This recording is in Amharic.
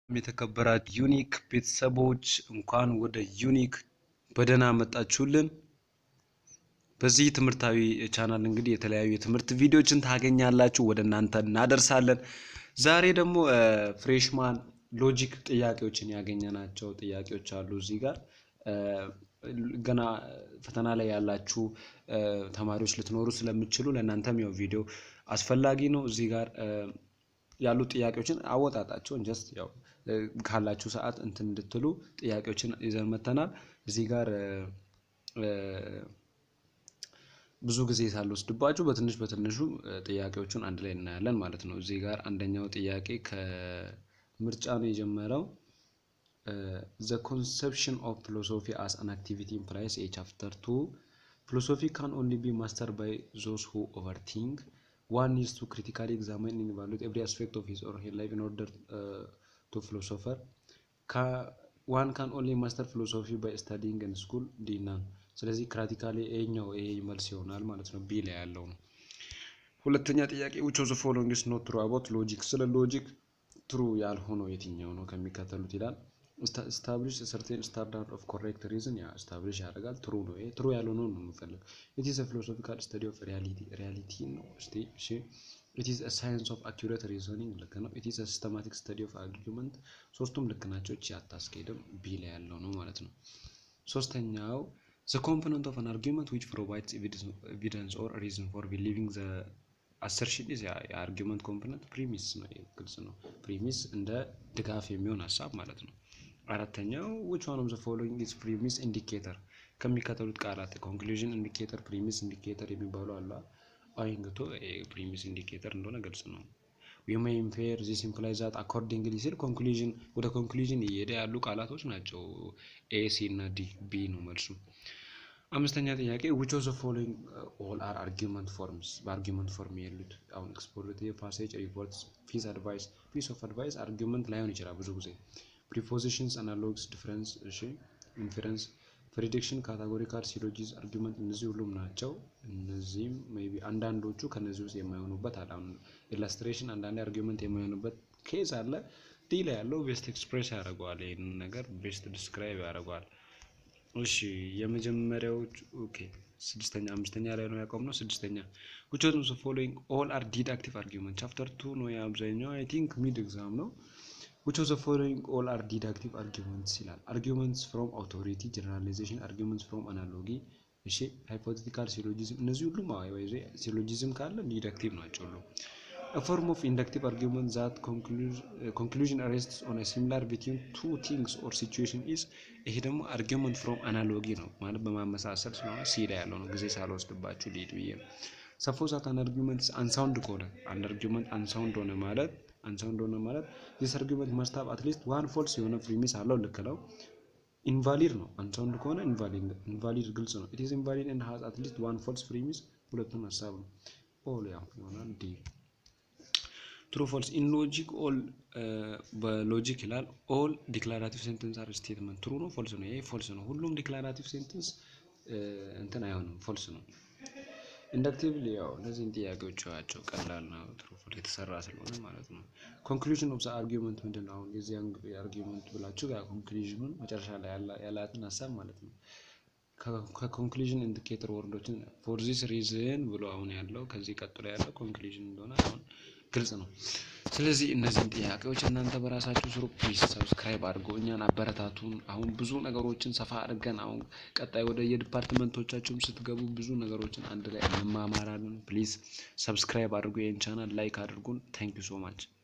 የተከበራችሁ ዩኒክ ቤተሰቦች እንኳን ወደ ዩኒክ በደህና መጣችሁልን። በዚህ ትምህርታዊ ቻናል እንግዲህ የተለያዩ የትምህርት ቪዲዮችን ታገኛላችሁ፣ ወደ እናንተ እናደርሳለን። ዛሬ ደግሞ ፍሬሽማን ሎጂክ ጥያቄዎችን ያገኘናቸው ጥያቄዎች አሉ እዚህ ጋር ገና ፈተና ላይ ያላችሁ ተማሪዎች ልትኖሩ ስለምችሉ ለእናንተም ያው ቪዲዮ አስፈላጊ ነው። እዚህ ጋር ያሉ ጥያቄዎችን አወጣጣቸውን ጀስት ያው ካላችሁ ሰዓት እንትን እንድትሉ ጥያቄዎችን ይዘን መተናል። እዚህ ጋር ብዙ ጊዜ ሳልወስድባችሁ በትንሽ በትንሹ ጥያቄዎቹን አንድ ላይ እናያለን ማለት ነው። እዚህ ጋር አንደኛው ጥያቄ ከምርጫ ነው የጀመረው። ዘ ኮንሰፕሽን ኦፍ ፊሎሶፊ አስ አን አክቲቪቲ ኢምፕላይስ ኤ ቻፕተር ቱ ፊሎሶፊ ካን ኦንሊ ቢ ማስተር ባይ ዞስ ሁ ኦቨርቲንክ ዋን ኒድስ ቱ ክሪቲካሊ ኤግዛማይን ኤንድ ኢቫሉዌት ኤቭሪ አስፔክት ኦፍ ሂዝ ኦር ሄር ላይፍ ኢን ኦርደር ቱ ፊሎሶፈር ዋን ካን ኦንሊ ማስተር ፊሎሶፊ ባይ ስታዲንግ ኢን ስኩል ዲ ናን። ስለዚህ ክራቲካሊ ይሄኛው ይሄ መልስ ይሆናል ማለት ነው። ቢ ላይ ያለው ነው። ሁለተኛ ጥያቄ ዊች ኦፍ ዘ ፎሎዊንግ ኢዝ ኖት ትሩ አባውት ሎጂክ። ስለ ሎጂክ ትሩ ያልሆነው የትኛው ነው ከሚከተሉት ይላል። ስታብሊሽ ሰርቴን ስታንዳርድ ኦፍ ኮሬክት ሪዝን ያ ስታብሊሽ ያደርጋል። ትሩ ነው። ይሄ ትሩ ያልሆነው ነው የምፈልግ። ኢት ኢዝ ፊሎሶፊካል ስተዲ ኦፍ ሪያሊቲ ሪያሊቲ ነው። እስቲ እሺ። ኢት ኢዝ ሳይንስ ኦፍ አኪሬት ሪዞኒንግ ልክ ነው። ኢት ኢዝ ሲስተማቲክ ስተዲ ኦፍ አርጊመንት ሶስቱም ልክ ናቸው። እቺ አታስኬድም። ቢ ላይ ያለው ነው ማለት ነው። ሶስተኛው ዘ ኮምፖነንት ኦፍ አን አርጊመንት ዊች ፕሮቫይድስ ኤቪደንስ ኦር ሪዝን ፎር ቢሊቪንግ ዘ አሰርሽን ኢዝ የአርጊመንት ኮምፖነንት ፕሪሚስ ነው። ግልጽ ነው። ፕሪሚስ እንደ ድጋፍ የሚሆን ሀሳብ ማለት ነው። አራተኛው ዊች ዋን ኦፍ ዘ ፎሎዊንግ ኢዝ ፕሪሚስ ኢንዲኬተር ከሚከተሉት ቃላት ኮንክሉዥን ኢንዲኬተር፣ ፕሪሚስ ኢንዲኬተር የሚባሉ አሉ። አይንግቶ ፕሪሚስ ኢንዲኬተር እንደሆነ ግልጽ ነው። ዊ ሜይ ኢንፌር ዚስ ኢምፕላይዝ ዛት አኮርዲንግሊ ሲል ኮንክሉዥን ወደ ኮንክሉዥን እየሄደ ያሉ ቃላቶች ናቸው። ኤ ሲ እና ዲ ቢ ነው መልሱ። አምስተኛ ጥያቄ ዊች ኦፍ ዘ ፎሎዊንግ ኦል አር አርጊመንት ፎርምስ በአርጊመንት ፎርም የሉት አሁን ኤክስፖዚቲቭ ፓሴጅ ሪፖርትስ ፒስ አድቫይስ ፒስ ኦፍ አድቫይስ አርጊመንት ላይሆን ይችላል ብዙ ጊዜ ፕሪፖዚሽንስ አናሎግስ ዲፍረንስ እሺ ኢንፌረንስ ፕሬዲክሽን ካታጎሪካል ሲሎጂዝ አርጊመንት እነዚህ ሁሉም ናቸው። እነዚህም ሜይ ቢ አንዳንዶቹ ከነዚህ ውስጥ የማይሆኑበት አለ። አሁን ኢላስትሬሽን አንዳንዴ አርጊመንት የማይሆኑበት ኬዝ አለ። ዲ ላይ ያለው ቤስት ኤክስፕሬስ ያደርገዋል። ይህንን ነገር ቤስት ዲስክራይብ ያደርገዋል። እሺ የመጀመሪያዎቹ ኦኬ ስድስተኛ አምስተኛ ላይ ነው ያቆምነው። ስድስተኛ which of the following all are deductive argument ቻፕተር ቱ ነው የአብዛኛው አይ ቲንክ ሚድ ኤግዛም ነው። which of the following all are deductive arguments ይላል። arguments from authority generalization arguments from analogy እሺ hypothetical syllogism እነዚህ ሁሉም አዋይዜ ሲሎጂዝም ካለ ዲዳክቲቭ ናቸው ሁሉ a form of inductive argument that conclusion rests on a similar between two things or situation is ይሄ ደግሞ argument from analogy ነው ማለት በማመሳሰል ስለሆነ ሲ ላይ ያለው ነው ጊዜ ሳልወስድባችሁ ሊድ ብዬ ነው ሰፖዝ አት አን አርጊመንት አንሳውንድ ከሆነ አንድ አርጊመንት አንሳውንድ ሆነ ማለት አንሳውንድ ሆነ ማለት ዚስ አርጊመንት መስት ሃቭ አትሊስት ዋን ፎልስ የሆነ ፕሪሚስ አለው ልክ ነው ኢንቫሊድ ነው አንሳውንድ ከሆነ ኢንቫሊድ ግልጽ ነው ኢት ኢዝ ኢንቫሊድ ኤንድ ሃዝ አትሊስት ዋን ፎልስ ፕሪሚስ ሁለቱም ሀሳብ ነው ኦል ያው ይሆናል ዲ ትሩ ፎልስ ኢን ሎጂክ ኦል በሎጂክ ይላል ኦል ዲክላራቲቭ ሴንተንስ አር ስቴትመንት ትሩ ነው ፎልስ ነው ይሄ ፎልስ ነው ሁሉም ዲክላራቲቭ ሴንተንስ እንትን አይሆንም ፎልስ ነው ኢንዳክቲቭሊ ያው እነዚህን ጥያቄዎች ያቸው ቀላል ነው ትሩ ፎልስ የተሰራ ስለሆነ ማለት ነው ኮንክሉዥን ኦፍ ዘ አርጊመንት ምንድን ነው አሁን የዚህ አርጊመንት ብላችሁ ያ ኮንክሉዥኑን መጨረሻ ላይ ያላትን ሀሳብ ማለት ነው ከኮንክሉዥን ኢንዲኬተር ወርዶችን ፎር ዚስ ሪዝን ብሎ አሁን ያለው ከዚህ ቀጥሎ ያለው ኮንክሉዥን እንደሆነ አሁን ግልጽ ነው። ስለዚህ እነዚህን ጥያቄዎች እናንተ በራሳችሁ ስሩ። ፕሊዝ ሰብስክራይብ አድርጎ እኛን አበረታቱን። አሁን ብዙ ነገሮችን ሰፋ አድርገን አሁን ቀጣይ ወደ የዲፓርትመንቶቻችሁም ስትገቡ ብዙ ነገሮችን አንድ ላይ እንማማራለን። ፕሊዝ ሰብስክራይብ አድርጎ ይህን ቻናል ላይክ አድርጉን። ታንክ ዩ ሶ ማች